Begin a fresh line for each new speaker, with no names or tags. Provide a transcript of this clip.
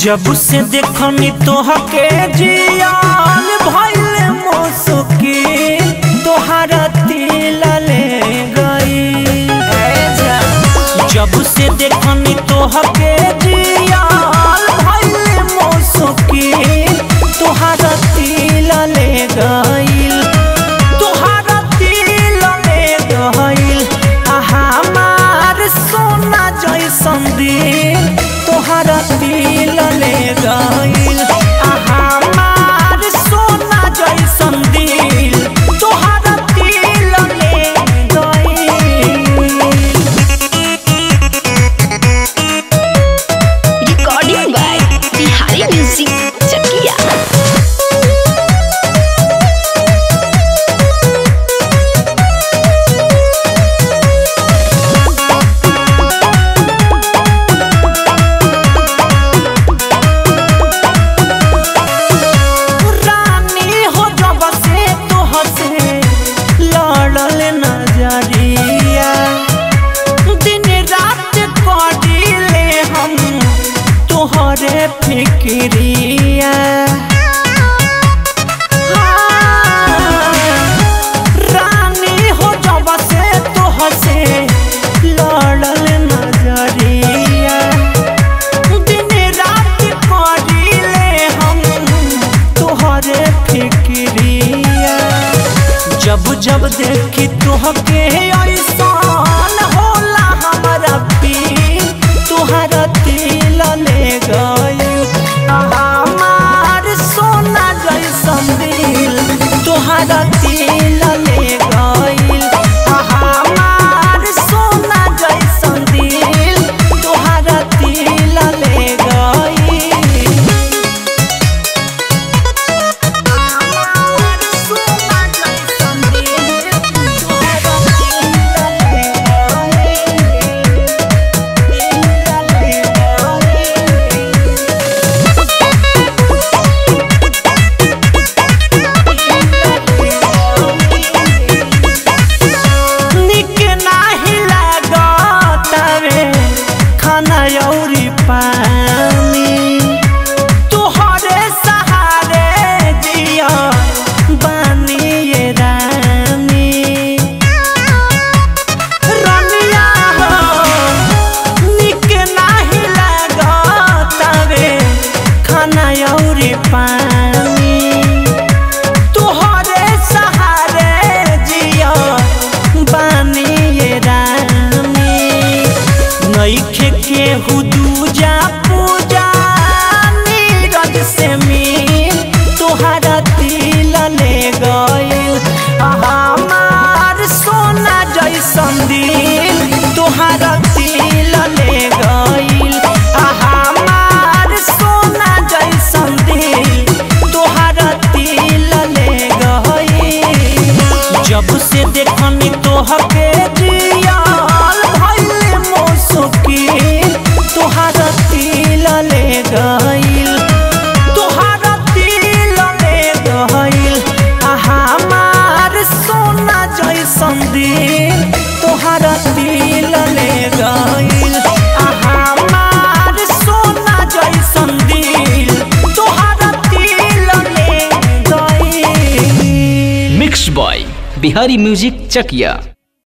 जब से देखनी तोहके जियान भइल मुसुकी तोहरा तिल ले गई जब से देखनी तोहके जियान भइल मुसुकी तोहरा तिल ले गई तोहरा तिल ले गईल आ हमार सोना जैसन दिल तोहरा तिल ले गईल आ हमार सोना जैसन दिल तोहरा तिल ले गईल
Recording by Bihari Music Chakia.
रानी हो जब से तोहर से लड़ल नजरिया दिन रात कटिले हम तोहरे फिक्रिया रानी हो जब से तोहर से लड़ल नजरिया दिन रात करिले हम तोहरे फिक्रिया जब जब देखी तोहके ऐसान होला हमारा पीर तोहरा तिल ले गई हमार सोना जैसन दिल तोहरा तिल ले गई हमार सोना जैसन दिल तोहरा तिल ले गई निक नाही लागतावे खाना अउरी पानी तोहरे सहारे जिया बानी ये रानी रनिया हो निक नाही लागतावे खाना अउरी पानी तोहरे सहारे जिया बानी ये रानी नईखे केहू दूजा पूजा नीरज से मिल तोहरा तिल ले गईल हमार सोना जैसन दिल तोहरा तिल ले गईल हमार सोना जैसन दिल तोहरा तिल ले गईल जब से देखनी तोहके जियाल भइल मुसुकी तोहरा तिल ले गईल तोहरा तिल ले गईल आ हमार सोना जैसन दिल तोहरा तिल ले गईल आ हमार सोना जैसन दिल तोहरा तिल ले गईल
mix by Bihari music Chakiya